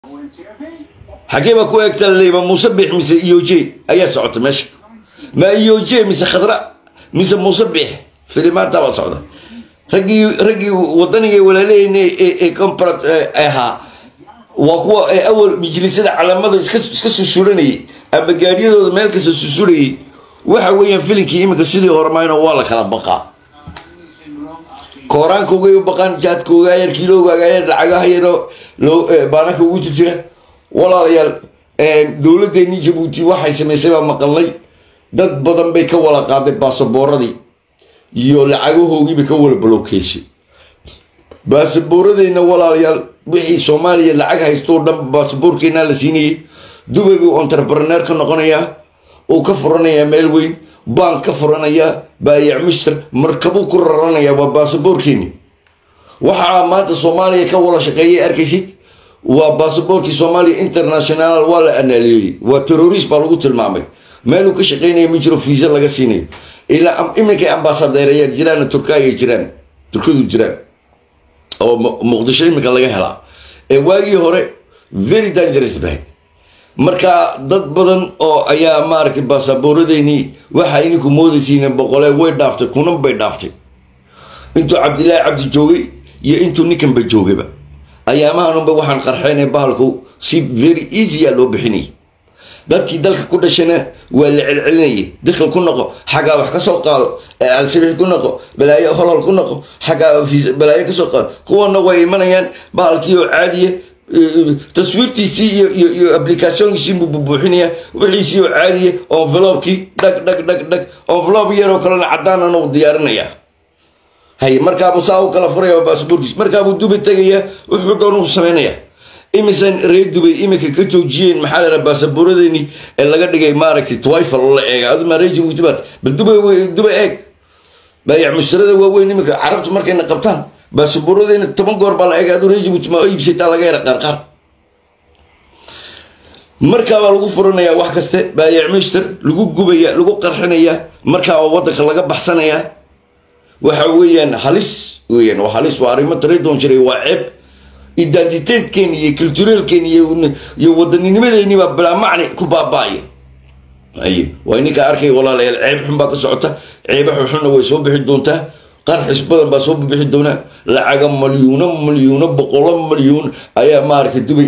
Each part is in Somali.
xagee baa ku eegta laleeyba muuse biix mise iyoje ayaa socota meesha ma iyoje mise khadra mise muuse biix filimaanta baa socda raggii raggii wadaniga walaaleheyna ee comprat ahaa waa kuwa awal majlisada calamada iska susuranayay ama gaadiyadooda meel kasta susurayay waxa weeyaan filinkii iminka sidii hormayno waa la kala baqaa kooraankogay u baqaan jaadkooga yar kiilogaaga yar lacagaha yaro baanaka ugu jirjira walaalayaal dowladdeennii jabuuti waxay samaysay baa maqalnay dad badan bay ka wala qaaday baasaboorradii iyo lacagahoogiiba ka wala balowkeysay baasaboorradeenna walaalayaal wixii soomaaliya lacag haysto o dhan baasaboorkeennaa la siinayay dubay buu entrepreneur ka noqonayaa uu ka furanayaa meel weyn baan ka furanayaa baayac mister markabuu ku raranayaa waa baasaboorkeeni waxaa maanta soomaaliya ka wala shaqeeyay arkaysid waa baasaboorkii soomaaliya international waa la anaaliyeeyey waa terrorist baa lagu tilmaamay meeluu ka shaqeynaya ma jiro fiisa laga siinayo ilaa iminkay ambaasadeeraya jiraan turkaya jiraan turkadu jiraan oo muqdisho iminka laga helaa ee waagii hore very dangerous bahayd marka dad badan oo ayaa maaragtay baasaboorradeenii waxaa ininku moodaysiin boqolee way dhaaftay kunan bay dhaaftay intuu cabdilaahi cabdi joogay iyo intuu ninkanba joogayba ayaamahanunba waxaan qarxeynay bahalku si very easya loo bixinayay dadkii dalka ku dhashana waa la celcelinayay dakal ku noqo xaggaa wax ka soo qaado alsabix ku noqo balaayo holol ku noqo xaggaa balaayo kasoo qaado kuwana way imanayaan bahalkii oo caadiya taswiirtiisii iyo applicationkiisii buu bubuuxinaya wixiisii oo caadiya envelopkii dhag dhag dhag dhag envelope yaroo kalena caddaanana uu diyaarinaya hay markaabuu saa u kala furaya baasaboorkiis markaabuu dubay tegaya wuxuu doon uu samaynaya imisan reer dubay iminka ka joojiyeen maxaa lahaa baasaboorradeeni ee laga dhigay maaragtay twifal la eega aduma reer jabuuti baad bal dubay dubay eeg baayac mushtarada waaweyn iminka carabtu markayna qabtaan baasaboorradeena toban goor baa la eega aduu reer jabuuti ma iibsataa laga yara qaarqaar markaabaa lagu furanayaa wax kaste baayac mushtar lagu gubaya lagu qarxinaya markaaba waddanka laga baxsanaya waxa weeyaan halis weeyaan waa halis waa arrimo taredoon jiray waa ceeb identiteedkeeni iyo culturalkeeni iyo wadanninimadeeni baa bilaa macni ku baaba'aya aye waa ininka arkay walaalayaal ceeb xun baa ka socota ceeba xunxunna way soo bixi doontaa qarxis badan baa soo bixi doonaa lacaga malyuuno malyuuno boqolo malyuun ayaa maaragtay dubay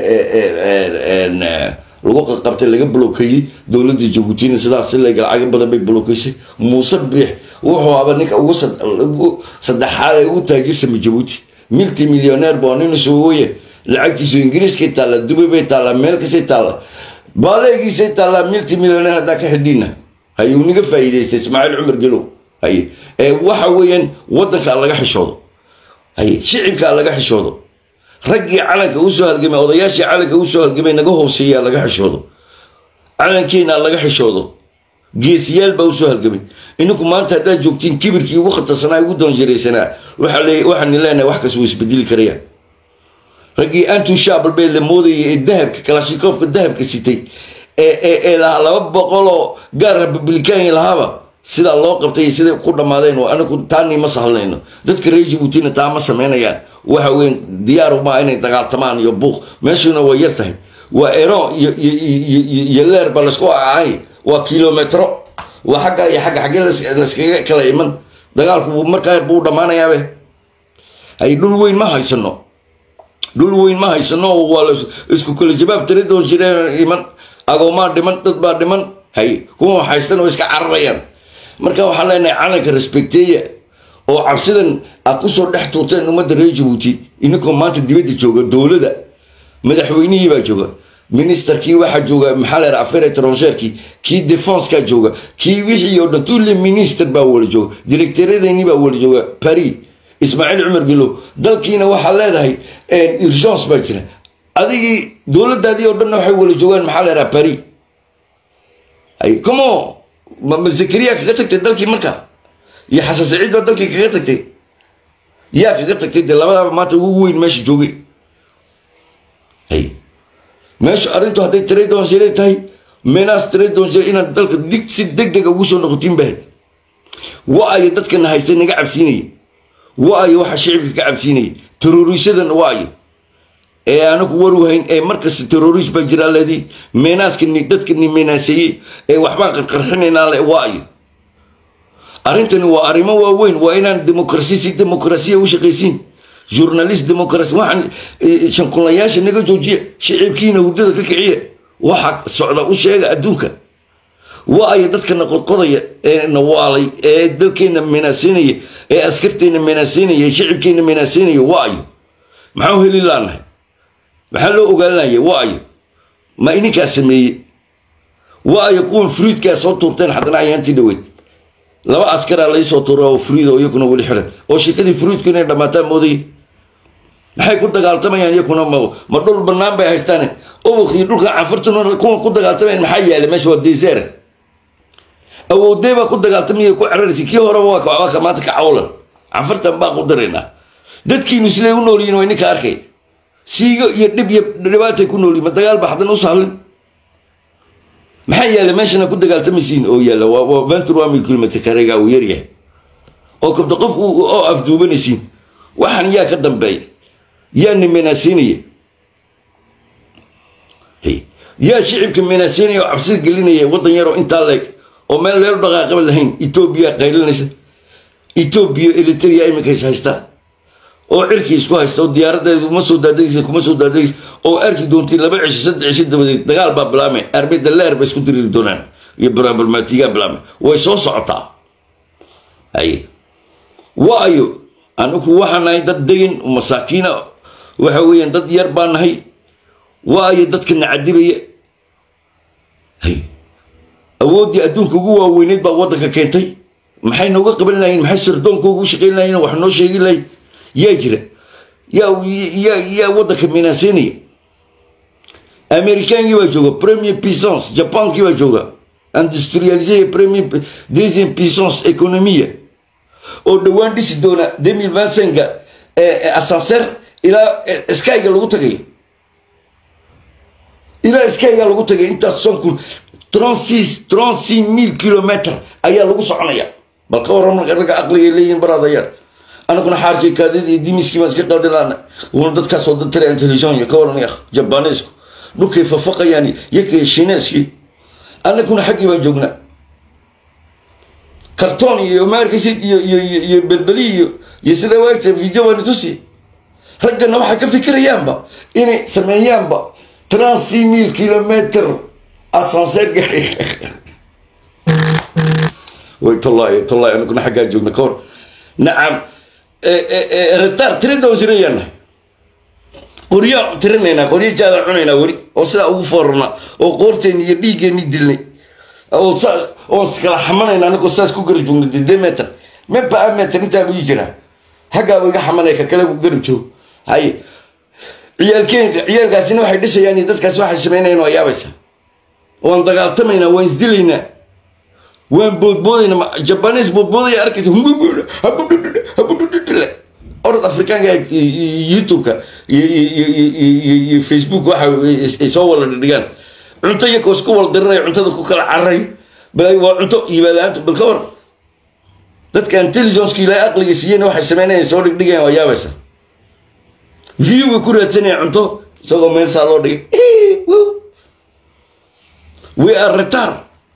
lagu qabtay laga blokeeyey dowladda jabuutina sidaas laga lacaga badan bay blokeysay muuse biix wuxuu aba ninka ugu saddexaad ee ugu taajirsama jabuuti milti millioneer baa nin soowoye lacagtiisu ingiriiskay taalla dubay bay taallaa meel kastay taalla baaleegiisay taallaa milti millioneer haddaa ka xidhiina hayuu niga faa'iidaystay ismaaciil cumar gelow haye ee waxa weeyaan waddankaa laga xishoodo haye shicibkaa laga xishoodo raggii calanka usoo halgamay odayaashii calanka usoo halgamay naga hooseeyaa laga xishoodo calankeena laga xishoodo geesiyaal baa usoo halgamay ininku maanta haddaad joogtiin kibirkii ugu khatarsanaa ugu doonjaraysanaa waxaan leenahay wax kas way isbedeli karayaan raggii antu shaabal bay la moodayay ee dahabka kalashikoofka dahabka sitay ee lahaa laba boqoloo gaar republikaani lahaaba sidaa loo qabtay iyo siday ku dhammaadeen oo anigu taanii ma sahlanayno dadka reer jabuutina taa ma samaynayaan waxa weyn diyaaru maa inay dagaaltamaan iyo buuq meeshuna way yar tahay waa eron iyo leer ba laysku acaay waa kilometro waa xagga iyo xagga xaggee layskaga kala iman dagaalku markaa buu dhammaanayaabe hay dhul weyn ma haysano dhul weyn ma haysano waa isku kala jawaab tira doon jireen iman agoomaa dhiman dad baa dhiman hay kuwa haystan oo iska cararayaan marka waxaan leenahay calanka respecteeya oo cabsidan aad kusoo dhex tuurteen ummadda reer jabuuti ininkoo maanta dibadda jooga dowladda madaxweynihii baa jooga ministerkii waxaa jooga maxaa la yidhaha affaire étrangèrkii kii defensekaa jooga kii wixii oo dhan tulle minister baa wala jooga directaradeennii baa wala jooga paris ismaaciil cumar gelow dalkiina waxaa leedahay urgence baa jira adigii dowladdaadii oo dhanna waxay wala joogaan maxaa la yidhaha paris hay como ma zakariya kaga tagtay dalkii marka iyo xasan saciid baa dalkii kaga tagtay yaa kaga tagtay dee labadaaba maanta ugu weyn meesha joogay hay meesha arrintu hadday tradonsire tahay menaas tradonsire inaad dalka dig si deg dega ugu soo noqotiin bahayd wa-ayo dadkana haystay naga cabsiinayay wa-ayo waxa shicibka ka cabsiinayay terrorisadan wa-ayo ee anagu waruhayn ee markasta terrorist baa jiraa leedii meenaaska dadkani meenaaseeyey ee waxbaan qarqarxinaynaa le waayo arrintani waa arrimo waaweyn waa inaan demokrasi si demokrasiya u shaqaysiin journalist demokrasi waxaan shankunlayaasha naga joojiya shicibkiina hurdada ka kiciya waxa socda u sheega adduunka waayo dadkana qodqodaya ee nawaalay ee dalkeena meenaaseynaya ee askarteena meenaaseynaya ee shicibkeena meenaaseynaya waayo maxaa u heli laanahay maxaa loo ogaalanaya waayo ma ininkaa sameeyey waayo kuwan fruidkaa soo tuurteen haddana ayaantii dhaweyd laba askaraa laysoo tuura oo fruid oo iyakuna weli xiran oo shirkadii fruidku inay dhammaataan moodayay maxay ku dagaaltamayaan iyakuna ma ma dhul bannaan bay haystaan ubukii dhulka canfartuna kuwan ku dagaaltamayaan maxaa yaala meesha waa deseer awoodee baa ku dagaaltamaya ku ceraraysa kii horeba waa maanta ka cawlan canfartan baa ku daraynaa dadkiinu siday u noolyihin waa ninka arkay siigo iyo dhib iyo dhibaatay ku noolyihin ma dagaal ba haddana u sahlin maxaa yaala meeshana ku dagaaltamaysiin oo yaala waa venturami kilometr kareega uu yaryahay oo kabda qof oo afduubanaysiin waxaan yaa ka dambeeya yaa na meenaaseynaya yaa shicibka meenaaseynaya oo cabsida gelinaya waddan yaroo intaa leeg oo meel leelu dhaqaaqaba lahayn etoobiya qaylinaysa etoobiya eliteria iminkays haystaa oo cirkii isku haysta oo diyaaradeedu uma soo daadegaysa kuma soo daadegaysa oo arki doontii laba cisho saddex cisho dabadeed dagaal baa bilaamay arbeda leer bay isku diriri doonaan iyo baraabarmaatigaa bilaamay way soo socotaa haye waayo anigu waxaan nahay dad degan masaakiina waxa weeyaan dad yar baa nahay waayo dadka nacadibaya hay awooddii adduunka ugu waaweyneyd baa waddanka keentay maxay nooga qaban lahayn maxay sardoonkooga u shaqayn lahayn wax noo sheegi lahayn yaa jira yaa yaa yaa waddanka minaaseynaya amerikaankii baa jooga premier puissance jabankii baa jooga industrialisé premier deuxième puissance économia oo dhowaan dhisi doona demil vincenga assancer ilaa skyga lagu tagayo ilaa skyga lagu tagay intaas son kun trente-six trente-six mille kilometre ayaa lagu soconaya bal ka waran ragga aqligay leeyihin baraadayaal anaguna xaarkii kaadidii dimiskii baan iska qaadi laana una dadkaasoo dad tare intelligent ka waran yakh jabanesku dhulkay fafaqayaan yakay shineeskii anaguna xaggii baan joognaa karton iyo maarkaysid iyo iyo iyo belbeli iyo iyo sida waagta video baan tusi raggana waxay ka fikirayaanba inay sameeyaanba trente-six mille kilometer assancer gaari way tollaay tollaay anaguna xaggaa joogna ka hor nacam retar tiradan jirayaana qoryaa tirinaynaa qoryo jaadaan cunaynaa weli oo sidaa ugu foorarna oo qoorteenni iyo dhiiggeenni dilnay oo saa oo iskala xamanayna anagoo saas ku garab joogna dede meter meba a meter intaa buu ii jiraa haggaaba iga xamanay ka kale ku garab joog haye ciyaalkeen ciyaalkaasina waxay dhisayaan iyo dadkaas waxay samaynayaan waa yaabaysa waan dagaaltamaynaa waan isdilaynaa waan boodboodaynaa jabanes boodboodaya arkaysa orod afrikaanka youtube-ka iyo facebook waxa ay soo wala dhigaan cunto iyakoo isku wal diranaya cuntada ku kala cararay bal waa cunto iibala-aanta bal ka war dadka intelligenceka ilaa aqliga siiyeen waxay sameynayaan soo dhigdhigayan waa yaabaysa view way ku raadsanayaan cunto isagoo meel saa loo dhigay we are retard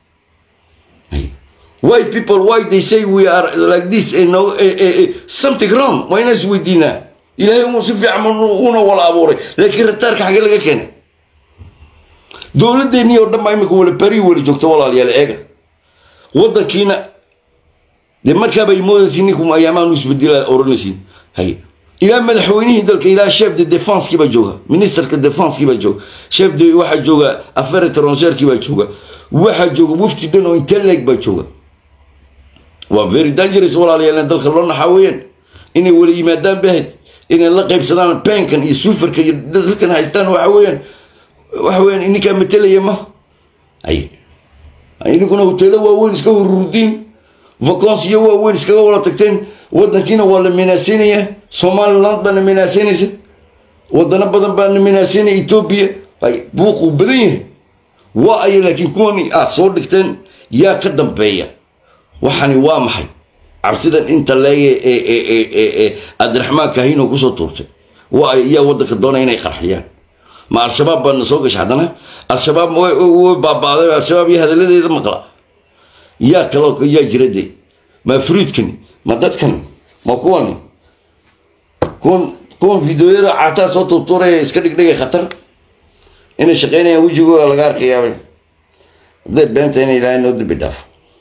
white people why they say we are like this you know, eh, eh, eh, something wrong waa inaan isweydiinaa ilaahay uu si fiican una wala abuuray laakiin rataarka xagee laga keenay dowladdeennii oo dhan baa imika wala bari wala joogto walaalayaal eega waddankiina dee markaabay moodaysiin ninku ayaamaan u isbedela oranaysiin hay ilaa madaxweynihii dalka ilaa chef de defensekii baa jooga ministerka defensekii baa jooga chef de waxaa jooga affaire étrangèrekii baa jooga waxaa jooga wafti dhan oo inteleg baa jooga waa very dangerous walaalayaal in dalka loo naxaa weeyaan inay wala yimaadaan bahad inay la qaybsadaan penkan iyo suufarka iyo dadkan haystaan waxa weeyaan waxa weeyaan ininkaa matelaya ma ay ininkuna hoteelo waaweyn iska hururdiin vacansiyo waaweyn iskaga wala tagteen waddankiina waa la minaasinaya somaliland baana minaasinaysa wadano badan baana minaasinaya etoobiya ay buuquu badan yahay waa aya laakiin kuwani aad soo dhigteen yaa ka dambeeya waxani waa maxay cabsidan inta leege ee cabdiraxmaan kahinoo kusoo tuurtay waa yaa waddanka doonaya inay qarxiyaan ma al-shabaab baana soo gasha haddana al-shabaab way baabaaday al-shabaab iyo hadalladeeda maqla yaa kaloo yaa jira de ma fruidkan ma dadkan ma kuwan kuwan kuwan fideoyada caataa soo tuurtuuraya iska dhigdhigay khatar inay shaqeynayaan wejigooda laga arkayaabay hadday beenta in ilaahay noo dambi dhaafo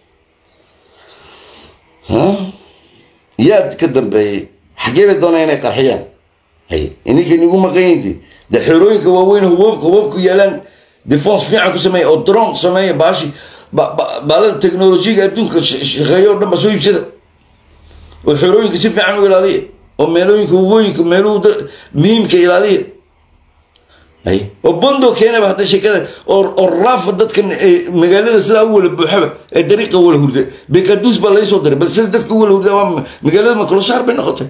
yaad ka dambeeyey xaggee bay doonaa inay qarxiyaan hay ininka nigu maqanyinti de xerooyinka waaweyn hubabka hubabku yaalaan defense fiican ku sameeya oo dron sameeya baashi baalada teknolojiyaga adduunka shaqeeya o dhan ba soo iibsada oo xerooyinka si fiican u ilaaliya oo meelooyinka wabooyinka meeluhu muhiimka ilaaliya ay oo bondo keenaba hadda sheekada oo raafa dadkan magaalada sidaa u wala buuxaba ee dariiqa wala hurda bekaduus baa laysoo diray bal sida dadka u wala hurda waa magaalada makoloshaar bay noqotay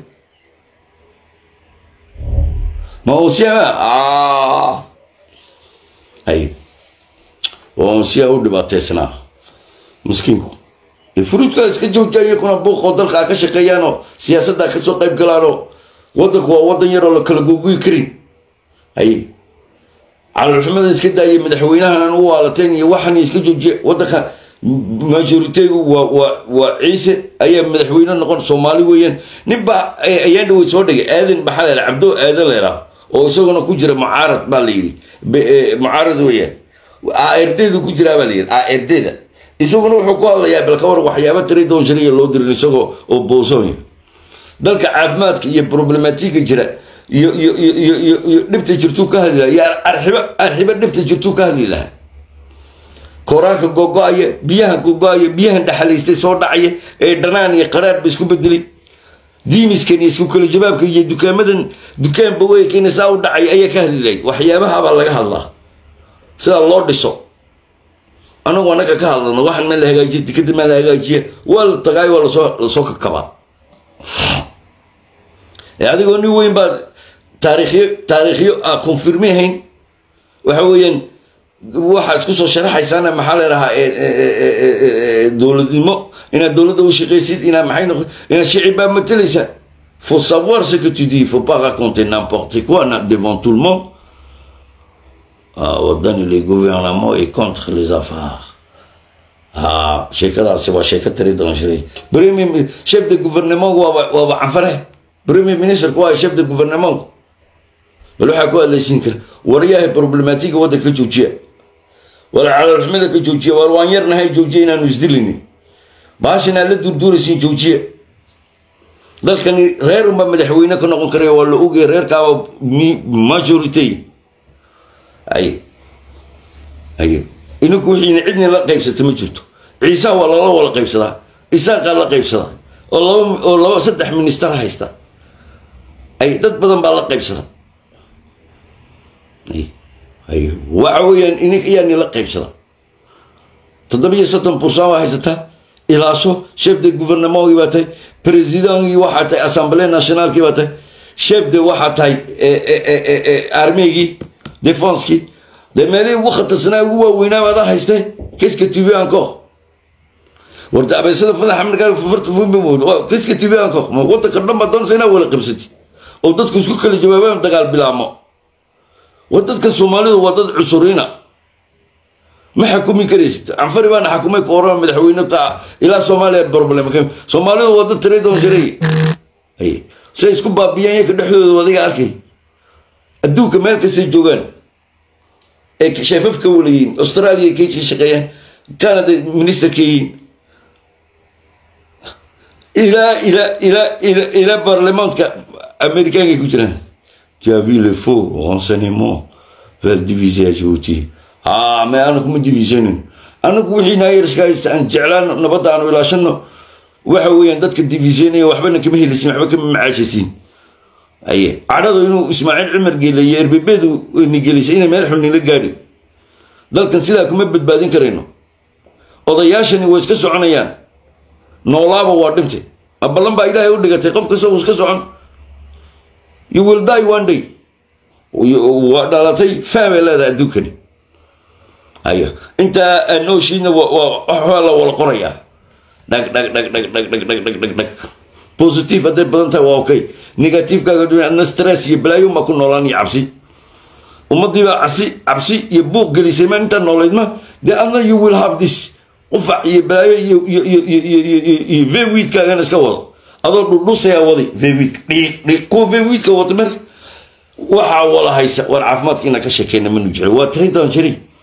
ma onsiyaa ay waa onsiyaa u dhibaateysnaa miskiinku furuudkaa iska joogta iyakuna buuqoo dalkaa ka shaqeeyaanoo siyaasaddaa kasoo qayb galaanoo waddanku waa waddan yaroo la kala goguyi karin ay calalxumada iska daaya madaxweynahan u waalateen iyo waxan iska joojiya waddanka majoriteegu waa waa waa ciise ayaa madaxweyne noqon soomaali weeyaan ninbaa ayaan dhawey soo dhigay aadan maxaa leeraa cabdo aadan leeraa oo isaguna ku jira mucaarad baa la yidhi mucaarad weeyaan ardeedu ku jiraa baa la yidhi ardeeda isaguna wuxuu ku hadlayaa bal ka war waxyaaba tiri doon shariya loo dirin isagoo oo boosoonya dalka caafimaadka iyo problematiga jira iyo iyo iyo iyo iyo iyo dhibta jirtuu ka hadli lahaa yaa arxibo arxibo dhibta jirtuu ka hadli lahaa kooraanka gogo-aya biyahan gogo-aya biyahan dhaxalaystay soo dhacaya ee dhanaan iyo qaraar ba isku bedelay diimiskan iyo isku kala jawaabka iyo dukaamadan dukaanba weykina saa u dhacay ayaa ka hadli lahayd waxyaabahabaa laga hadlaa sida loo dhiso anagu anaga ka hadlano waxan ma la hagaajiya dikada ma la hagaajiya waa la tagaay waa lasoo lasoo kakabaa adigoo nin weyn baa taarikhyo taariikhyo aan confirme hayn waxa weeyaan waxaa isku soo sharaxaysaana maxaa leedahaa dowladnimo inaad dowladda u shaqaysid inaad maxay noqo inaad shicib baa matalaysaa faut savoir ce que tu dis faut pas raconter n'importe quoi devant tout le monde wadani le gouvernement est contre les affaires ha sheekadaasi waa sheeko tiri doon shiray premier chef de gouvernement waaba waaba canfare premier ministerku waa chef de gouvernement bal waxaa ku hadlaysiin kara waryahay problematiga waddanka ka joojiya war calaalxumada ka joojiya war waan yarnahay joojiya inaanu isdilini baashan aad la durduuraysiin joojiya dalkani reer unba madaxweyne ka noqon karaya waa la ogaya reerkaaba majority ay ay ininku wixiina cidni la qaybsata ma jirto ciisaa waa lala wala qaybsadaa isaaqaa la qaybsadaa oo laba oo laba saddex minister haysta ay dad badan baa la qaybsada ay waxa weeyaan ininka ayaa nila qaybsada toddobiyo soddon bursan waa haysataa ilaaso chef de gouvernementkii baa tahay presidentgii waxaa tahay assemblée nationalkii baa tahay chef de waxaa tahay armeygii defenskii dee meelihii ugu khatarsanaa ugu waaweynaa baada haystay kiska tv encore warta abeysada fadaxa markaa farta kiska tv encore ma waddanka dhan baa doonaysa inaa wala qabsati oo dadku isku kala jawaabaan dagaal bilaamo war dadka soomaalidu waa dad cusuriina ma xakumi karaysid canfari baana xakumay ku oran madaxweyne ka ilaa soomaaliya problem soomaalidu waa dad tiri doon jiray say isku baabiyaan yaka dhexdooda adiga arkay adduunka meel kastay joogaan ee sheefafka walayiin australia kay ka shaqeeyaan canada ministerka yihiin ilaa ilaa ilaa ilaa ilaa baarlamaanka amerikaanka ku jiraan tu as vu le faux renseignement vers diviser à Djibouti ها ما أنا كم ديفيزيون أنا كوحي ناير سكايس أن جعلان نبض أنا ولا شنو وحوي عندك الديفيزيون وحبنا كم هي اللي سمع كم معاشسين أيه عرضوا إنه إسماعيل عمر قال لي يربي بيدو إني قال لي سينا ما يلحقني لقاري ذل كان سيدا كم بد بعدين كرينو odayaashani way iska soconayaan noolaaba waa dhintay aballan baa ilaahay u dhigatay qof kasta uu iska socon you will die one day waa dhalatay fahmay leedahay adduunkani haya intaa nooshiina waxaa la wala qorayaa dhag dhag dhag dhag dhag dhag dhag dhag dhag dhag positive hadday badan tahay waa okay negativekaaga dun adna stress iyo balaayo ma ku noolaan iyo cabsi ummadiibaa cabsi cabsi iyo buuq gelisay ma intaa noolayd ma dee adna you will have this qufac iyo balaayo iyo iyo iyo iyo iyo iyo iyo iyo vewiidkaagana iska wado adoo dhudhusayaa waday vewiidka dhiiq dhiiq kuwa vewiidka wata marka waxaa wala haysa war caafimaadkiina ka sheekeyna manu jira waa tiradan jiray